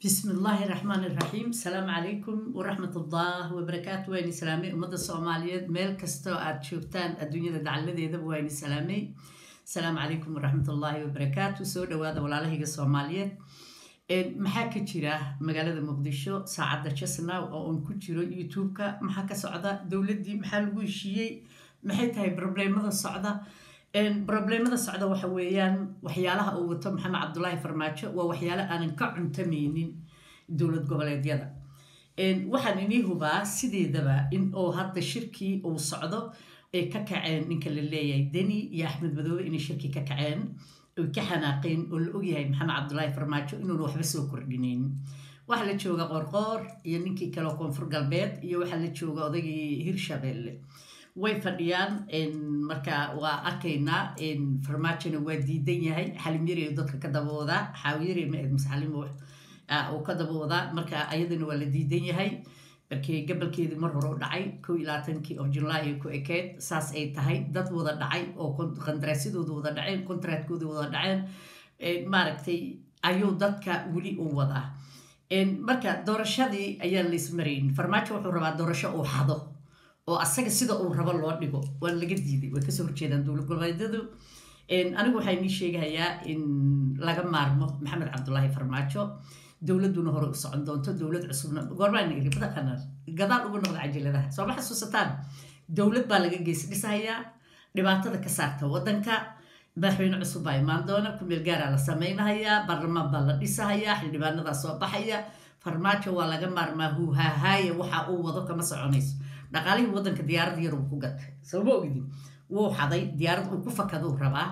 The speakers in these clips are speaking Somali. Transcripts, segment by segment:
بسم الله الرحمن الرحيم السلام عليكم ورحمة الله وبركاته وين سلامي أمد الصومالية ميل كستو آد شوفتان الدنيا دعالة ذا وين سلامي السلام عليكم ورحمة الله وبركاته سو دوادا ولا لهيga الصومالية maxaa ka jira magaalada muqdisho saacadda jasna oo uun ku jiro youtube-ka maxaa ka socda dowladdii maxaa lagu heshiiyey maxay tahay probleemada socda probleemada socda waxa weeyaan waxyaalaha uu wato maxamed cabdulaahi farmaajo waa waxyaale aanan ka cuntamaynin dowlad goboleedyada waxaan inii hubaa sideedaba in oo hadda shirkii uu socdo ay ka kaceen ninka la leeyahay deni iyo axmed madoobe inay shirkii ka kaceen oy ka xanaaqeen oo la ogyahay maxamed cabdulaahi farmaajo inuuna waxba soo kordhinaynin waxaa la jooga qorqoor iyo ninkii kaleo koonfur galbeed iyo waxaa la jooga odaygii hirshabeelle way fadhiyaan marka waa arkaynaa farmaajona waa diidan yahay xalimyari dadka ka daboodaa xaawiyari ma mase xalim uu ka daboodaa marka ayadana waa la diidan yahay markii gabalkeedii mar hore u dhacay kow iyo labaatankii of julaay ku ekeed saas ay tahay dad wada dhacay oo qandaraasyadooda wada dhaceen kontraatkooda wada dhaceen maaragtay ayuu dadka weli u wadaa marka doorashadii ayaan laismarayn farmaajo wuxuu rabaa doorasho uu xado oo asaga sida uu rabo loo dhigo waa laga diiday way kasoo horjeedaan dowlad goboleedyadu anigu waxaa inii sheegahayaa in laga maarmo maxamed cabdulaahi farmaajo dowladduna hore u socon doonto dowlad cusubna goormaanigabadaqanar gadaal ugu noqda cajaladaha soo ma xasuusataan dowlad baa laga gees dhisahayaa dhibaatada ka saarta waddanka madaxweyne cusub baa imaan doona kumeel gaaraa la samaynahayaa baarlamaan baa la dhisahayaa xildhibaanadaa soo baxaya farmaajo waa laga maarmaa huuhaahaaya waxa uu wado kama soconayso dhaqaalihii waddanka diyaarad yar uu ku gatay sooma ogdin wuu xaday diyaarad uu ku fakaduu rabaa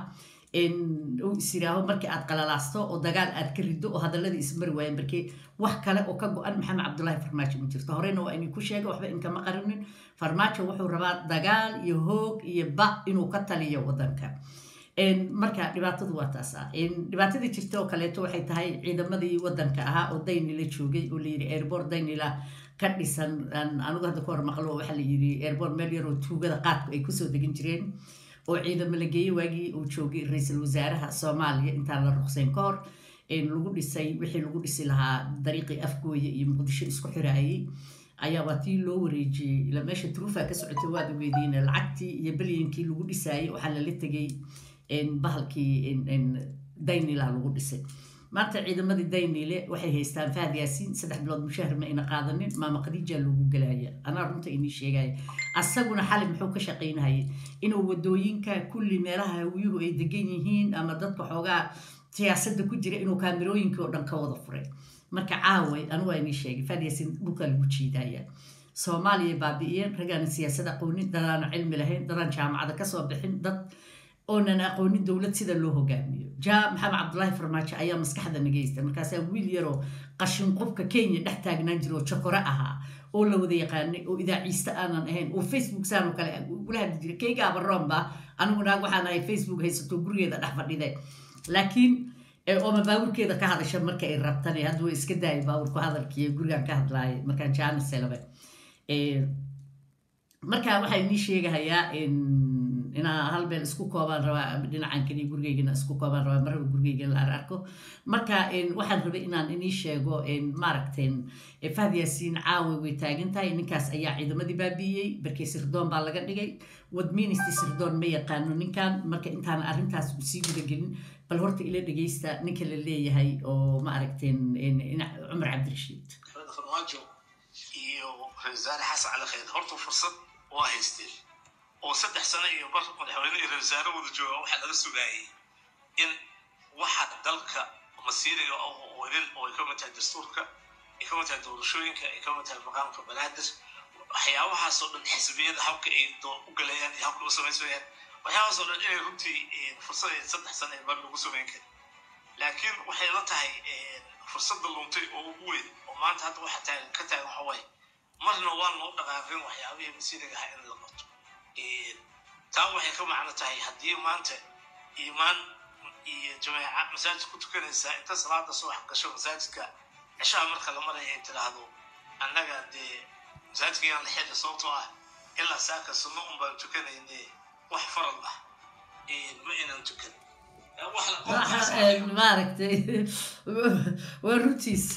uu isiraaho markii aad qalalaasto oo dagaal aad ka riddo oo hadaladii ismari waayeen markii wax kale oo ka go-an maxamed cabdulaahi farmaajo ma jirto horeyna waa inii ku sheega waxba inkama qarinin farmaajo wuxuu rabaa dagaal iyo hoog iyo ba inuu ka taliyo waddanka marka dhibaatadu waa taas ah dhibaatadii jirta oo kaleeto waxay tahay ciidamadii waddanka ahaa oo daynila joogay oo layidhi airbort daynila ka dhisan anigu hadda ka hor maqlo waxaa layidhi airbort meel yaroo tuugada qaadku ay kusoo degin jireen oo ciidamo la geeyey waagii uu joogay ra-iisul wasaaraha soomaaliya intaan la ruqsayn ka hor lagu dhisay wixii lagu dhisi lahaa dariiqii afgooye iyo muqdisho isku xiraayey ayaa waa tii loo wareejiyey ila meesha truufa ka socotay waad ogeydiin lacagtii iyo belyankii lagu dhisaayey waxaa lala tegay bahalkii daynila lagu dhisay maanta ciidamadii daynile waxay haystaan fahad yaasiin saddex bilood mushahar ma ina qaadanin maama khadiija loogu gelaya anaa runta inii sheegaya asaguna xali muxuu ka shaqaynahayay inuu wadooyinka kulli meelaha hawiyuhu ay degan yihiin ama dadka xoogaa siyaasadda ku jira inuu kaamirooyinkii oo dhan ka wada furay marka caaway anu waa inii sheegay fahad yaasiin dhulkaa lagu jiidaya soomaaliya baabi'iyeen raggaan siyaasad aqoonin dadaan cilmi lahayn dadaan jaamacada kasoo bixin dad oonan aqoonin dowlad sida loo hogaamiyo ja maxamed cabdulaahi farmaajo ayaa maskaxda nageysta markaasaa wiil yaroo qashin qubka kenya dhex taagnaan jira oo jokore ahaa oo la wada yaqaanay oo idaaciiste aanan ahayn oo facebook saan oo kale ula hadli jiray keygaaba roomba anigu naag waxaan ahay facebook haysato gurigeeda dhex fadhide laakiin ooma baawurkeeda ka hadasha marka ay rabtane hadda way iska daayay baawurku hadalkiiyo gurigaan ka hadlaaya markaan jaaniselaba marka waxaa inii sheegahayaa inaa hal meel isku koobaan rabaa dhinacan kaliya gurigeygana isku koobaan rabaa maraba gurigeyga la arko marka waxaan rabay inaan inii sheego maaragtay fahad yaasiin caawa way taagan tahay ninkaas ayaa ciidamadii baabi'iyey barkii sirdoon baa laga dhigay wadministi sirdoon ma yaqaano ninkan marka intaan arrintaas sii gudagelin bal horta ila dhegeysta ninka la leeyahay oo maaragtay cumar cabdirashiid iyo ra-iisul xasan cali khayr horta fursad waa haysteen oo saddex sano iyo bar madaxweyne iyo ra-isul wasaare wada jooga waxaa laga sugaayay in waxa dalka masiiriga oo idin oo ay ka mid tahay dastuurka ay ka mid tahay doorashooyinka ay ka mid tahay maqaamka banaadir waxyaabahaasoo dhan xisbiyada habka ay u galayaan iyo habka u samaysanayaan waxyaabahaasoo dhan inay runtii fursad saddex sano ee bar lagu samayn karin laakiin waxay la tahay fursadda luntay oo ugu weyn oo maanta hadda waxa taagan ka taagan waxa waaye marna waa loo dhaqaaqin waxyaabihii masiiriga ahaa in la qabto taa waxay ka macno tahay haddii maanta iimaan iyo jameeca masaajid ku tukanaysaa inta salaada subax gasho masaajidka cishaha marka la maraya ay tidhaahdo annaga dee masaajidka yaan la xidha sababtoo ah ilaa saaka sunno un baan tukanayne wax farad ah ma inaan tukan maaragtay waa runtiis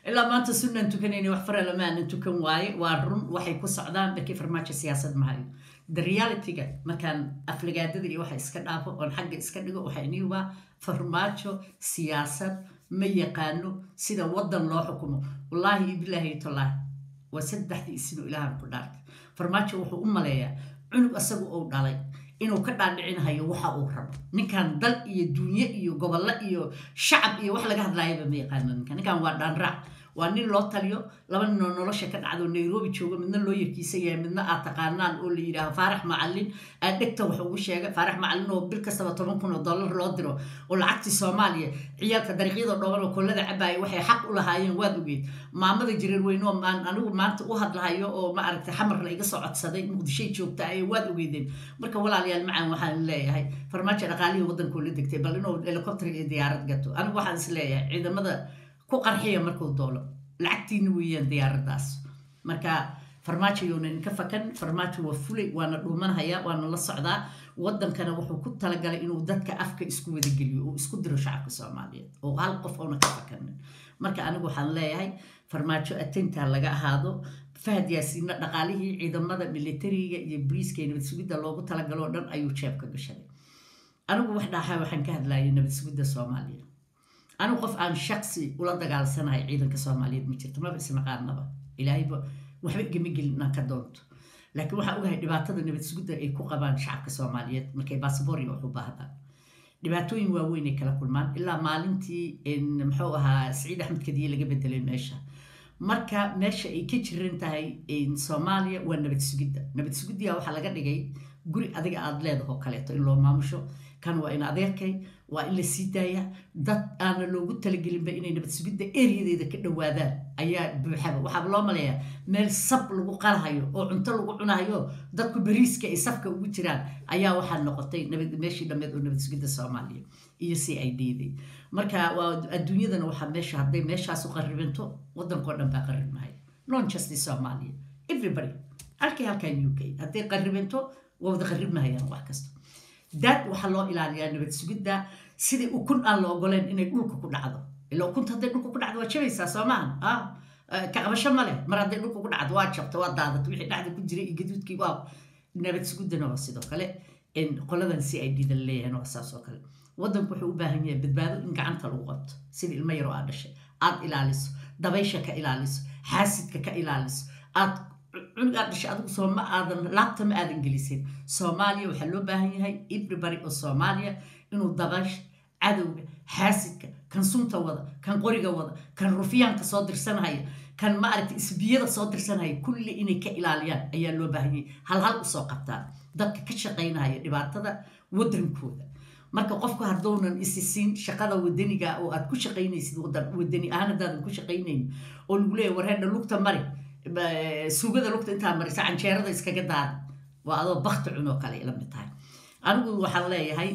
ilaa maanta sunnaan tukanayna wax fara lama aanan tukan waaye waa run waxay ku socdaan bakii farmaajo siyaasad mahayo the realityga markaan aflagaadada iyo waxa iska dhaafo oon xagga iska dhigo waxaa iniibaa farmaajo siyaasad ma yaqaano sida waddan loo xukumo wallaahi bilaahi tolaahi waa saddexdii isino ilaahan ku dhaartay farmaajo wuxuu u maleeyaa cunug asagu uu dhalay inuu ka dhaadhicinahayo waxa uu rabo ninkan dal iyo duunye iyo gobollo iyo shacab iyo wax laga hadlaayaba ma yaqaano ninkan ninkan waa dhaanraac waa nin loo taliyo laba ninoo nolosha ka dhacdo nairobi jooga midna loo yarkiisa yahay midna aad taqaanaan oo la yidhaaho faarax macalin aad dhegta wax ugu sheega faarax macalin oo bil kastaba toban kun oo dollar loo diro oo lacagtii soomaaliya ciyaalka dariiqyada dhooban oo kollada cabaaya waxay xaq u lahaayeen waad ogeed maamada jireer weyne oo anigu maanta u hadlahayo oo ma aragtay xamar la iga soo codsaday muqdishoy joogta ay waad ogeedeen marka walaalayaal macaan waxaan leeyahay farmaajo dhaqaalihii waddankoo la degtay bal inuu helicopter iyo diyaarad gato anigu waxaan is leeyahay ciidamada ku qarxiya markuu doolo lacagtiina weeyaan diyaaradaas marka farmaajo younan ka fakan farmaajo waa fulay waana dhuumanhayaa waana la socdaa wadankana wuxuu ku talagalay inuu dadka afka isku wadageliyo oo isku diro shacabka soomaaliyeed oo hal qof oona ka fakanin marka anigu waxaan leeyahay farmaajo atintaa laga ahaado fahad yaasiinna dhaqaalihii ciidamada militariga iyo briiska iyo nabad sugidda loogu talagaloo dhan ayuu jeebka gashaday anigu wax dhaaxaa waxaan ka hadlayay nabad sugidda soomaaliya anigu qof aan shaksi ula dagaalsanahay ciidanka soomaaliyeed ma jirto maba ismaqaanaba ilaahayba waxba igama gelin inaan ka doonto laakiin waxaan ogahay dhibaatada nabad sugidda ay ku qabaan shacabka soomaaliyeed markay basabooriga wax u baahdaan dhibaatooyin waaweyn ay kala kulmaan ilaa maalintii muxuu ahaa saciid axmed kadiye laga bedelay meesha marka meesha ay ka jiran tahay soomaaliya waa nabad sugidda nabad sugiddiya waxaa laga dhigay guri adiga aada leedahoo kaleeto in loo maamusho kan waa in adeerkay waa in la sii daaya dad aana loogu talagelinba inay nabad sugidda eriyadeeda ka dhowaadaan ayaa buuxaba waxaaba loo maleeyaa meel sab lagu qalahayo oo cunto lagu cunahayo dadku bariiska ay safka ugu jiraan ayaa waxaa noqotay meeshii dhammeed oo nabad sugidda soomaaliya iyo c i d d marka waa adduunyadana waxaa meesha hadday meeshaasu qarribinto waddankao dhan baa qarribmahay non justice soomaaliya everybody halkii halkan u k hadday qarribinto waa wada qarribmahayaan wax kasta daad waxaa loo ilaaliyaa nabad sugidda sidii ukun aan la ogoleen inay dhulka ku dhacdo ila ukunta hadday dhulka ku dhacdo waa jabaysaa soo maaha kaqabasho ma leh mar hadday dhulka ku dhacdo waa jabta waa daadat wixii dhacda ku jiray iyo gaduudkii waa nabad sugiddana waa sidoo kale qoladan c i d da laleeyahayna waa saas oo kale waddanku wuxuu u baahan yahay badbaado in gacanta lagu qabto sida ilmo yaroo aad dhashay aad ilaaliso dabaysha ka ilaaliso xaasidka ka ilaaliso aad cunugaad dhashay adigu soo ma aadan laabta ma aadan gelisin soomaaliya waxaa loo baahan yahay everybody oo soomaaliya inuu dabash cadowga xaasidka kan sunta wada kan qoriga wada kan rufyaanka soo dirsanhaya kan maaragta isbiyada soo dirsanhaya kulli inay ka ilaaliyaan ayaa loo baahan yahay hal hal usoo qabtaan dadka ka shaqaynahaya dhibaatada waddankooda marka qofku hadduunan isisiin shaqada wadaniga oo aad ku shaqaynaysid wadani ahaan haddaadan ku shaqaynayn oo lagu leeyahy warheedha lugta mari suugada lugta intaa marisa canjeerada iskaga daada waa adoo bakti cunoo kale la mid tahay anigu waxaan leeyahay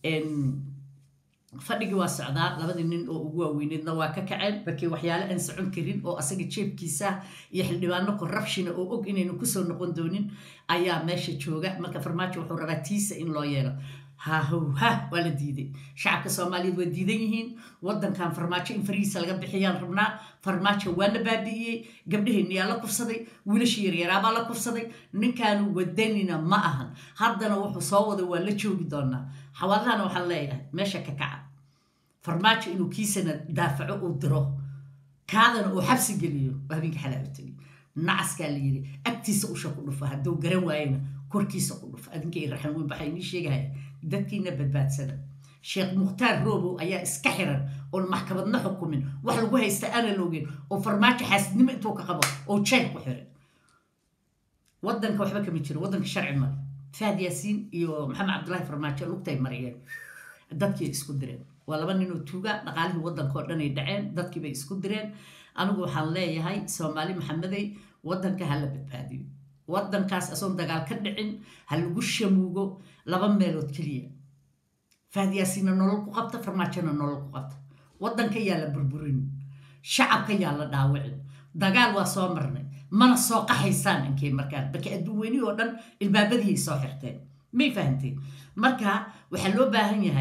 fadhigii waa socdaa labadii nin oo ugu waaweyneedna waa ka kaceen bakii waxyaale aan socon karin oo asaga jeebkiisa iyo xildhibaano corruptiona oo og inaynu kusoo noqon doonin ayaa meesha jooga marka farmaajo wuxuu rabaa tiisa in loo yeelo hahowha waa la diiday shacabka soomaaliyeed waa diidan yihiin waddankan farmaajo in farihiisa laga bixiyaan rabnaa farmaajo waa la baabi'iyey gabdhaheenni yaa la kufsaday wiilashii yaryaraabaa la kufsaday ninkaanu wadanina ma ahan haddana wuxuu soo waday waa la joogi doonaa xawaaladahana waxaan leeyahay meesha ka kaca farmaajo inuu kiisana daafaco uu diro kaadana uu xabsi geliyo waa habeenka xalaa u tegi nacaskaa la yidhi agtiisa usha ku dhufa hadduu garan waayena korkiisa ku dhufa adinka i raxan weyn baxay inii sheegahaya dadkiina badbaadsada sheekh mukhtaar roobow ayaa iska xiran oon maxkamadna xukumin wax lagu haysta aana loogeen oo farmaajo xaasidnimo intuu ka qabo oo jeel ku xiran waddanka waxba kama jiro waddanka sharci male fahad yaasiin iyo maxamed cabdullaahi farmaajo lugtay mariyeen dadkii isku direen waa laba ninoo tuuga dhaqaalihii waddanka oo dhan ay dhaceen dadkiibay isku direen anigu waxaan leeyahay soomaali maxamedey waddanka ha la badbaadiyo waddankaas asoon dagaal ka dhicin ha lagu shamuugo laba meelood keliya faadyaasiina nolol ku qabta farmaajona nolol ku qabta waddanka yaa la burburin shacabka yaa la dhaawicin dagaal waa soo marnay mana soo qaxaysaan inkay markaan marka adduun weyni oo dhan ilbaabadiiay soo xirteen may fahamteen marka waxaa loo baahan yahay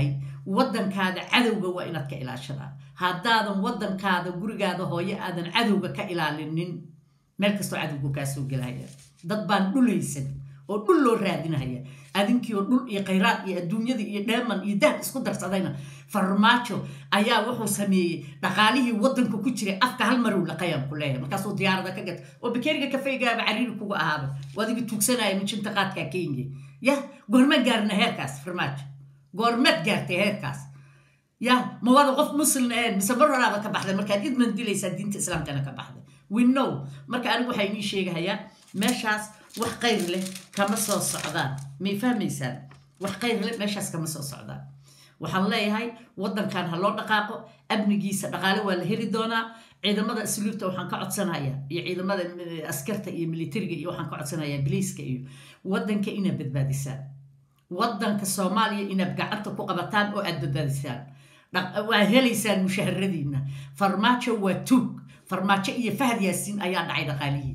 waddankaada cadowga waa inaad ka ilaashadaa haddaadan waddankaada gurigaada hooyo aadan cadowga ka ilaalinin meel kastoo cadowga kaa soo gelaya dad baan dhulaysan oo dhul loo raadinaya adinkii oo dhul iyo khayraad iyo adduunyadii iyo dheeman iyo dahab isku darsadayna farmaajo ayaa wuxuu sameeyey dhaqaalihii waddanka ku jiray afka hal marow laqayaan ku leeyahay markaasuu diyaarada ka gata oo bakeeriga kafeygaaba cariiri kuga ahaaba waadiga tuugsanaya mijinta qaadkaa kenya ya goormaan gaarna heerkaas farmaajo goormeed gaartay heerkaas ya ma wada qof muslim ahayn mise mar horaaba ka baxday markaad idman dilaysaa diinta islaamkana ka baxday we know marka anigu waxaa inii sheegahayaa meeshaas wax qayr leh kama soo socdaan may fahmaysaan wax qayr leh meeshaas kama soo socdaan waxaan leeyahay waddankan ha loo dhaqaaqo amnigiisa dhaqaale waa la heli doonaa ciidamada asluubta waxaan ka codsanaya iyo ciidamada askarta iyo militariga iyo waxaan ka codsanaya biliiska iyo waddanka inaad badbaadisaan waddanka soomaaliya inaad gacanta ku qabataan oo aad badbaadisaan waa helaysaan mushaharadiina farmaajo waa tuug farmaajo iyo fahad yaasiin ayaa dhacay dhaqaalihiina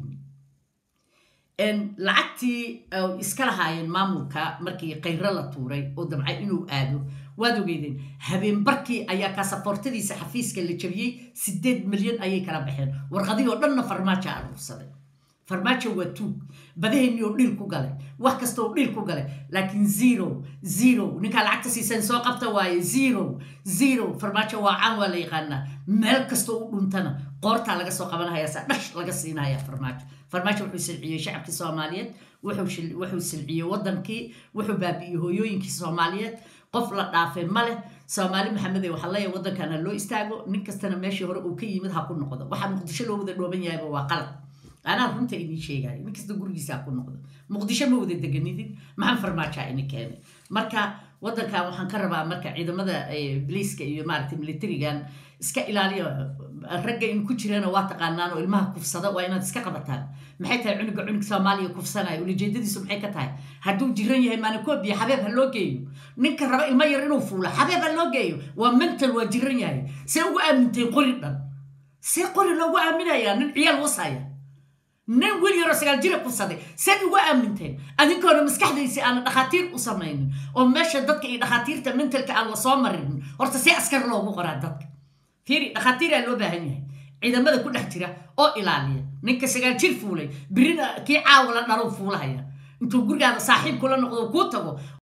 lacagtii iska lahaayeen maamulka markii khayro la tuuray oo damcay inuu aado waad ogeydeen habeenbarkii ayaa kaasafoortadiisa xafiiska la jabiyey sideed milyan ayay kala baxeen warqadihii oo dhanna farmaajo aruursaday farmaajo waa tuug badaheenii oo dhiil ku galay wax kasta oo dhiil ku galay laakiin zero zero ninkaa lacagta siisan soo qabta waaye zero zero farmaajo waa caan waa la yaqaanaa meel kastoo u dhuntana qoortaa laga soo qabanahaya saa dhash laga siinaya farmaajo farmaajo wuxuu silciyey shacabkii soomaaliyeed wuxuu silciyey waddankii wuxuu baabi'iyey hooyooyinkii soomaaliyeed qof la dhaafay ma leh soomaali maxamede waxaa leeyahay waddankan ha loo istaago nin kastana meeshii hore uu ka yimid ha ku noqdo waxaa muqdisho loo wada dhooban yahayba waa qalad anaa runta idiin sheegaya nin kasta gurigiisa ha ku noqdo muqdisho ma wada deganidin maxaa farmaajaa ini keenay marka waddankan waxaan ka rabaa marka ciidamada biliiska iyo maaragtay militarigan iska ilaaliya ragga in ku jirana waa taqaanaan oo ilmaha kufsada waa inaad iska qabataan maxay tahay cunuga cunug soomaaliya kufsanaya ulajeedadiisu maxay ka tahay hadduu jiran yahay maanikobiya xabeeb ha loo geeyo ninka raba ilmo yar inuu fuulo xabeeb ha loo geeyo waa mental waa jiran yahay see ugu aaminteen qori dhan see qori loogu aaminayaa nin ciyaal wasaya nin wiil yaroo sagaal jira kufsaday seed ugu aaminteen adinkoona maskaxdaysi aana dhakhaatiir u samaynin oo meesha dadka iyo dhakhaatiirta mentalka aan la soo marinin horta see askar loogu qoraa dadka fiiri dhakhaatiiraa loo baahan yahay ciidamada ku dhex jira oo ilaaliya ninka sagaal jir fuulay birina kii caawa la dhalow fuulahaya intuu gurigaada saaxiib kula noqdo kuu tago